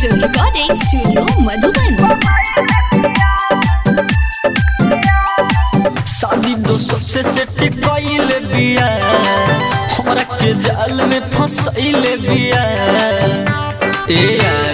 Digital Recording Studio Madhuban. शादी दो सबसे सेट कइले बिया हमरा के जाल में फंसैले बिया ए यार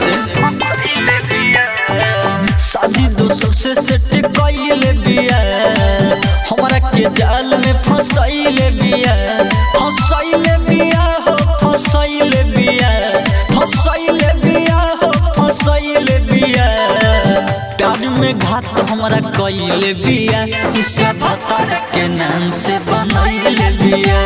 शादी दो सबसे सेट कइले बिया हमरा के जाल में फंसैले बिया फंसैले बिया हो फंसैले बिया फंसैले बिया हो फंसैले बिया प्यार में घात हमरा कइले बिया इंस्टा भतार के नाम से बनैले बिया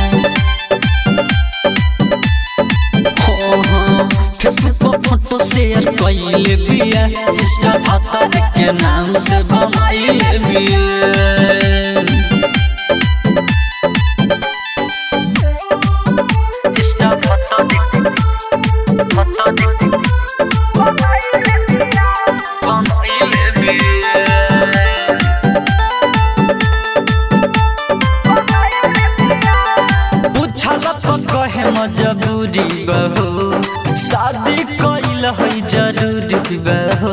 हो हो फेसबुक पर फोटो शेयर कइले बिया इंस्टा भतार के नाम से बनैले बिया इंस्टा फोटो फोटो बनैले बिया पूछला तो कहे मजबूरी बहो शादी कइल है जरूरी बहो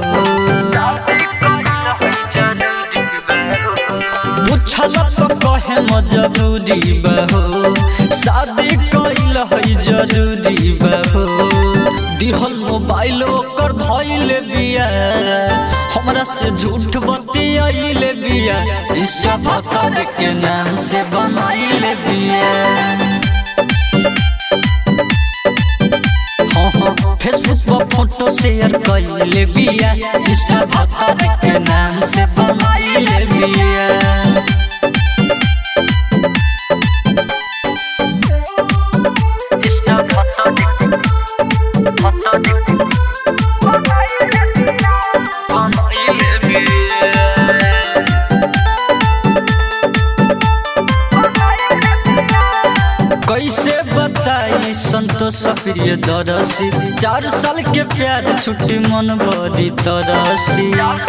पूछला तो कहे मजबूरी बहो शादी कइल है जरूरी बहो दिहल मोबाइल ओकर धइले बिया हमरा से झूठ बतियाइले बिया इंस्टा भतार के नाम से बनाइले बिया हाँ हाँ फेसबुक पर फोटो शेयर कइले बिया इंस्टा भतार के नाम से बनाइले बिया इंस्टा फोटो फोटो बनाइले बिया कैसे बताई संतोष प्रिय दरसी चार साल के प्यार छुट्टी मन बदी तरसी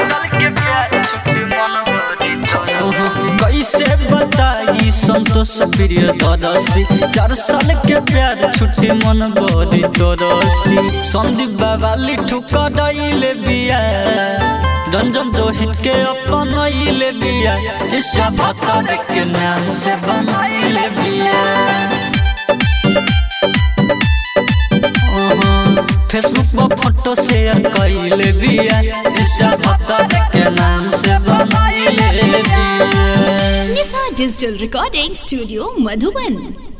कैसे बताई संतोष प्रिय दरसी चार साल के प्यार छुट्टी मन बदी तरसी संदीप बाबा लिठू कदइले बिया रंजन दोहित के अपनैले बिया इष्टा भत्ता के नाम से बनैले बिया फेसबुक पर फोटो शेयर कइले बिया इंस्टा भत्ता के नाम से बनैले बिया Nisa Digital Recording Studio Madhuban.